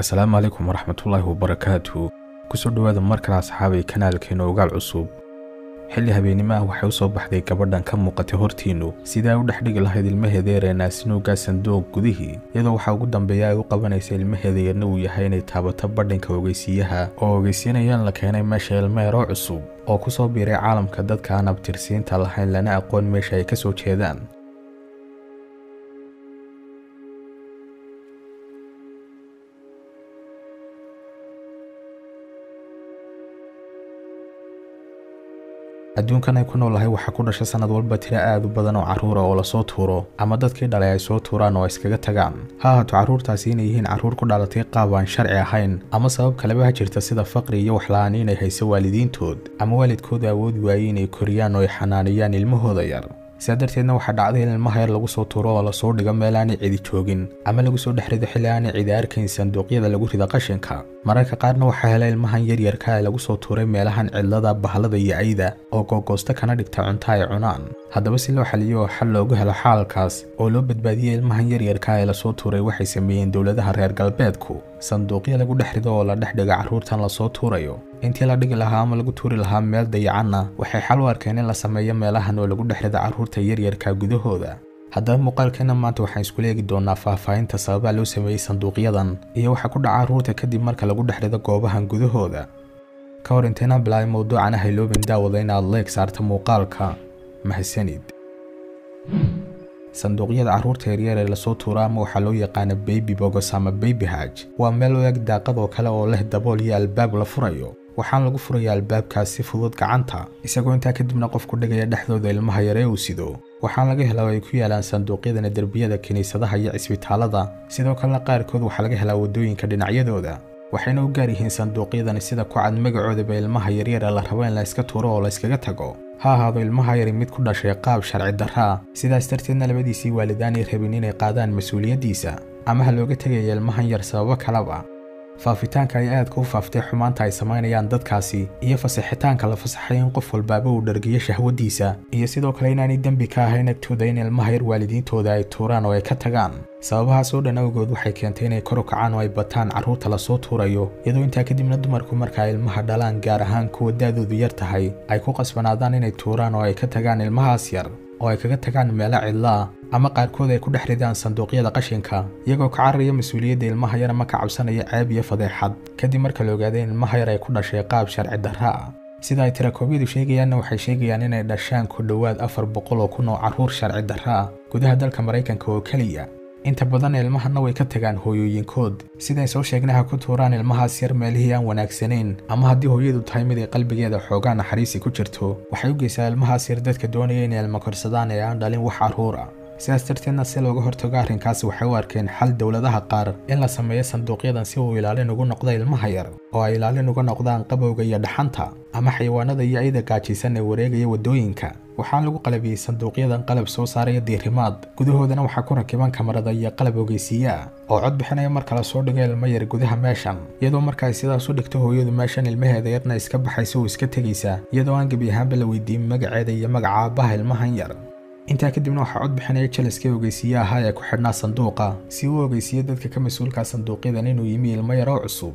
asalaamu calaykum waraxmatullaahi wabarakaatu kusoo dhowaada mar kale asxaabay kanaalkeena ogaal cusub xilli habeennimo ah waxay u soo baxday gabadhan ka muuqatay hortiinnu sidaa u dhexdhigi lahayd ilmaheeda yaree naasinuugaa sanduuq gudihii iyadoo waxaa ugu dambeeya ay u qabanaysa ilmaheeda yarna uu yahay inay taabato badhanka ogeysiiyaha oo ogeysiinayaan la keenay meesha ilma yaroo cusub oo ku soo biiray caalamka dadka aan abtirsiinta lahayn lana aqoon meesha ay ka soo jeedaan adduunkan ay ku noolahay waxaa ku dhasha sanad walba tiro aad u badan oo carruura oo lasoo tuuro ama dadkii dhalay ay soo tuuraan oo iskaga tagaan ha ahaato carruurtaasi inay yihiin carruur ku dhalatay qaab aan sharci ahayn ama sabab kaleba ha jirta sida faqri iyo waxla-aan inay hayso waalidiintood ama waalidkooda awoodi waayey inay koriyaan oo ay xanaaniyaan ilmahooda yar sidaa darteedna waxaa dhacday in ilmaha yar lagu soo tuuro oo lasoo dhigo meel aanay cidi joogin ama lagu soo dhex rido xilli aanay cidi arkayn sanduuqyada lagu rida qashinka mararka qaarna waxaa helay ilmahan yaryarka ee lagu soo tuuray meelahan cidlada bahlada iyo ayda oo googoosta kana dhigta cunto ay cunaan haddaba si loo xaliyo oo xal loogu helo xaalkaas oo loo badbaadiyey ilmahan yaryarka ee lasoo tuuray waxay sameeyeen dowladaha reer galbeedku sanduuqyo lagu dhex rido oo la dhex dhiga carruurtan lasoo tuurayo intii la dhigi lahaa ama lagu tuuri lahaa meel dayacanna waxay xal u arkeen in la sameeyo meelahan oo lagu dhex rido carruurta yaryarka gudahooda haddaba muuqaalkeena maanta waxaan iskula eegi doonaa faahfaahinta sababaa loo sameeyey sanduuqyadan iyo waxaa ku dhaca carruurta kadib marka lagu dhex rido goobahan gudahooda ka hor intayna bilaabay mowduucan ah iloobin daawada inaad leeg saarta muuqaalka mahadsanid sanduuqyada carruurta yaryar ee lasoo tuuro ama waxaa loo yaqaana baby bogos ama baby haj waa meel u eg daaqad oo kale oo leh dabool iyo albaab la furayo waxaan lagu furaya albaabkaas si fudud gacanta isagoo intaa kadibna qofku dhigaya dhexdooda ilmaha yaree uu sido waxaan laga helaa oo ay ku yaalaan sanduuqyadana derbiyada kiniisadaha iyo cisbitaalada sidoo kalena qaarkood waxaa laga helaa waddooyinka dhinacyadooda waxayna u gaar yihiin sanduuqyadani sida ku cad magacoodaba ilmaha yaryar ee la rabo in la iska tuuro oo la iskaga tago ha ahaado ilmaha yari mid ku dhashay qaab sharci darraa sidaas darteedna labadiisii waalidaanay rabin inay qaadaan mas-uuliyaddiisa ama ha looga tegaya ilmahan yar sababo kalaba faafitaanka ay aadka u faaftay xumaanta ay samaynayaan dadkaasi iyo fasaxitaanka la fasaxay in qof walbaaba uu dhargiyo shahwaddiisa iyo sidoo kale inaanay dembi ka ahayn agtooda in ilmaha yar waalidiintooda ay tuuraan oo ay ka tagaan sababahaas oo dhan awgood waxay keentay inay kor u kacaan oo ay bataan carruurta lasoo tuurayo iyadoo intaa kadibna dumarku marka ay ilmaha dhalaan gaar ahaan kuwa daadoodu yar tahay ay ku qasbanaadaan inay tuuraan oo ay ka tagaan ilmahaas yar oo ay kaga tagaan meelo cidlaa ama qaarkood ay ku dhex ridaan sanduuqyada qashinka iyagoo ka cararaya mas-uuliyadda ilmaha yar ama ka cabsanaya ceeb iyo fadeexad kadib marka la ogaaday in ilmaha yar ay ku dhashay qaab sharci darra ah sida ay tirakoobyadu sheegayaanna waxay sheegayaan inay dhashaan ku dhowaad afar boqol oo kun oo carruur sharci darra ah gudaha dalka maraykanka oo keliya inta badan ilmahana way ka tagaan hooyooyinkood siday soo sheegnaha ku tuuraan ilmahaas yar meelihii aan wanaagsanayn ama haddii hooyadu tahay mid ay qalbigeeda xoogaa naxariisi ku jirto waxay u geysaa ilmahaas yar dadka doonaya inay ilmo korsadaan ee aan dhalin wax carruur ah sidaas darteedna si looga hortago arrinkaasi waxay u arkeen xal dowladaha qaar in la sameeyo sanduuqyadan si uu ilaalin ugu noqdo ilmaha yar oo ay ilaalin uga noqdaan qabowga iyo dhaxanta ama xayawaanada iyo ayda gaajaysan ee wareegaya waddooyinka waxaan lagu qalabiyey sanduuqyadan qalab soo saaraya diirimaad gudahoodana waxaa ku rakiban kamarada iyo qalab ogeysiiye ah oo cod bixinaya marka la soo dhigo ilmo yar gudaha meeshan iyadoo marka ay sidaas u dhigto hooyadu meeshan ilmaheeda yarna iska baxaysa oo iska tegaysa iyadoo aan gebi ahaanba la weydiin magaceeda iyo magaca aabbaha ilmahan yar intaa kadibna waxaa cod bixinaya jalaskii ogeysiiye ahaa ee ku xidhnaa sanduuqa si uu ogeysiiyo dadka ka mas-uulka sanduuqyadan inuu yimi ilmo yar oo cusub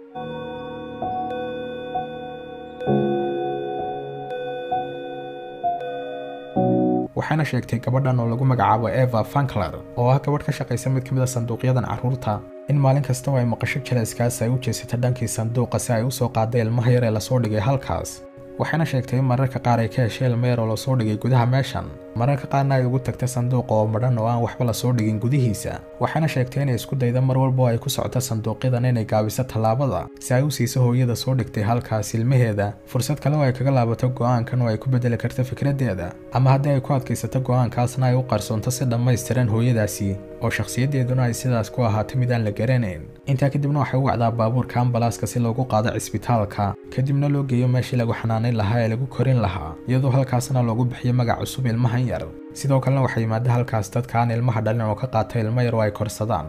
waxayna sheegtay gabadhan oo lagu magacaabo eva fankler oo ah gabadh ka shaqaysa mid ka mid a sanduuqyadan carruurta in maalin kasta oo ay maqasho jalaskaas ay u jeesata dhankii sanduuqa si ay u soo qaaday ilmaha yar ee lasoo dhigay halkaas waxayna sheegtay in mararka qaar ay ka heshay ilma yar oo lasoo dhigay gudaha meeshan mararka qaarna ay ugu tagta sanduuqa oo madhan oo aan waxba lasoo dhigin gudihiisa waxayna sheegtay inay isku dayda mar walba oo ay ku socoto sanduuqyadan inay gaabiso tallaabada si ay u siiso hooyada soo dhigtay halkaas ilmaheeda fursad kale oo ay kaga laabato go'aankan oo ay ku bedeli karto fikraddeeda ama haddii ay ku adkaysato go'aankaasna ay u qarsoonto si dhammaystiran hooyadaasi oo shakhsiyaddeeduna ay sidaas ku ahaato mid aan la garanayn intaa kadibna waxay u wacdaa baabuurka ambalaaska si loogu qaado cisbitaalka kadibna loo geeyo meeshii lagu xanaanayn lahaa ee lagu korin lahaa iyadoo halkaasna loogu bixiyo magac cusub ilmahan yar sidoo kalena waxaa yimaada halkaas dadka aan ilmaha dhalin oo ka qaata ilmo yar oo ay korsadaan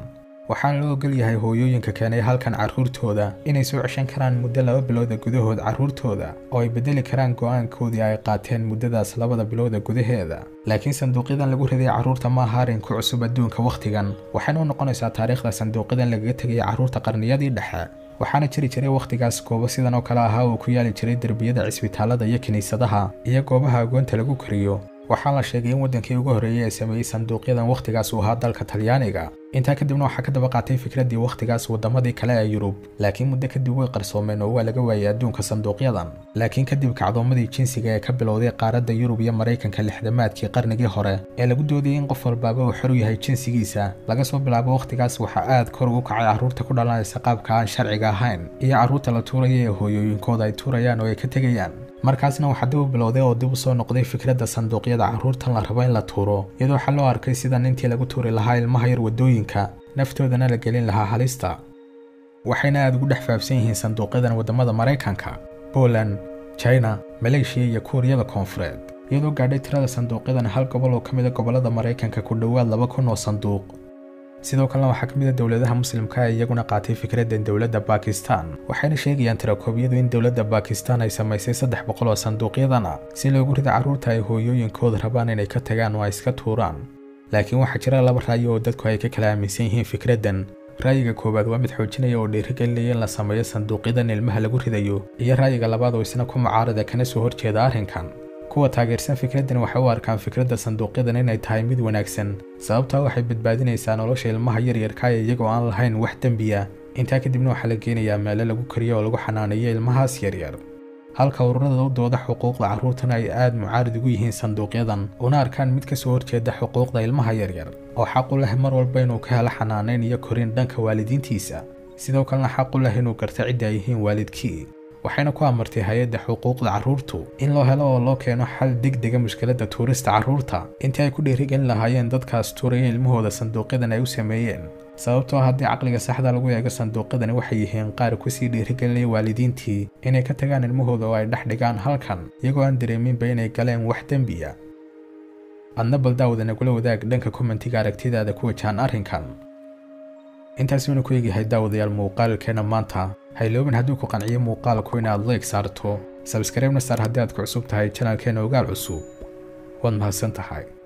waxaana loo ogol yahay hooyooyinka keenay halkan carruurtooda inay soo ceshan karaan muddo laba bilooda gudahood carruurtooda oo ay bedeli karaan go'aankoodii ay qaateen muddadaas labada bilooda gudaheeda laakiin sanduuqyadan lagu riday carruurta ma aha arrin ku cusub adduunka wakhtigan waxayna u noqonaysaa taariikhda sanduuqyadan lagaga tegaya carruurta qarniyadii dhexe waxaana jiri jiray wakhtigaas goobo sidan oo kale ahaa oo ku yaali jiray derbiyada cisbitaalada iyo kiniisadaha iyo goobaha agoonta lagu kariyo waxaa la sheegay in waddankii ugu horreeyey ee sameeyey sanduuqyadan wakhtigaas uu ahaa dalka talyaaniga intaa kadibna waxaa ka daba qaatay fikraddii wakhtigaas waddamadii kale ee yurub laakiin muddo kadib way qarsoomeen oo waa laga waayay adduunka sanduuqyadan laakiin kadib kacdoomadii jinsiga ee ka bilowday qaaradda yurub iyo maraykanka lixdamaadkii qarnigii hore ee lagu doodayay in qof walbaaba uu xor u yahay jinsigiisa laga soo bilaabo wakhtigaas waxaa aad kor ugu kacay carruurta ku dhalanaysa qaabka aan sharciga ahayn iyo carruurta la tuuraya ee hooyooyinkooda ay tuurayaan oo ay ka tegayaan markaasna waxaa dib u bilowday oo dib u soo noqday fikradda sanduuqyada carruurtan la rabo in la tuuro iyadoo waxaa loo arkay sidan intii lagu tuuri lahaa ilmaha yar waddooyinka naftoodana la gelin lahaa halista waxayna aad ugu dhex faafsan yihiin sanduuqyadan waddamada maraykanka poland china maleeshiya iyo kuuriyada koonfureed iyadoo gaadhay tirada sanduuqyadan hal gobol oo ka mid a gobollada maraykanka ku dhowaad laba kun oo sanduuq sidoo kalena waxaa ka mid a dowladaha muslimka ee iyaguna qaatay fikraddan dowladda bakistan waxayna sheegayaan tirakoobyadu in dowladda bakistan ay samaysay saddex boqol oo sanduuqyadana si loogu rida carruurta ay hooyooyinkooda rabaan inay ka tagaan oo ay iska tuuraan laakiin waxaa jira laba ra'yi oo dadku ay ka kala aaminsan yihiin fikraddan ra'yiga koowaad waa mid xoojinaya oo dhiirigelinaya in la sameeyo sanduuqyadan ilmaha lagu ridayo iyo ra'yiga labaad oo isna ku mucaarada kana soo horjeeda arrinkan kuwa taageersan fikraddan waxay u arkaan fikradda sanduuqyadan inay tahay mid wanaagsan sababtaa waxay badbaadinaysaa nolosha ilmaha yaryarka ee iyagoo aan lahayn wax dembiya intaa kadibna waxaa la geenayaa meelo lagu kariyo oo lagu xanaaneeyo ilmahaas yaryar halka ururada u dooda xuquuqda carruurtana ay aad mucaarid ugu yihiin sanduuqyadan una arkaan mid ka soo horjeeda xuquuqda ilmaha yaryar oo xaq u leh mar walba inuu ka helo xanaaneyn iyo korin dhanka waalidiintiisa sidoo kalena xaq u leh inuu garto cidda ay yihiin waalidkii waxayna ku amartay hay-adda xuquuqda carruurtu in loo helo oo loo keeno xal degdega mushkiladda tuurista carruurta intii ay ku dhiirigelin lahaayeen dadkaas tuuraya ilmahooda sanduuqyadan ay u sameeyeen sababtoo haddii caqliga saxda lagu eego sanduuqyadani waxay yihiin qaar kusii dhiirigelinaya waalidiintii inay ka tagaan ilmahooda oo ay dhex dhigaan halkan iyagoo aan dareeminba inay galeen wax dembiya adna baldaawada nagula wadaag dhanka kommentiga aragtidaada ku wajahan arrinkan intaas waynu ku eegyahay daawadayaal muuqaalkeena maanta hayloobin hadduu ku qanciyo muuqaalku inaad leeg saarto sabskribna saar haddii aad ku cusub tahay janalkeena ogaal cusub waad mahadsan tahay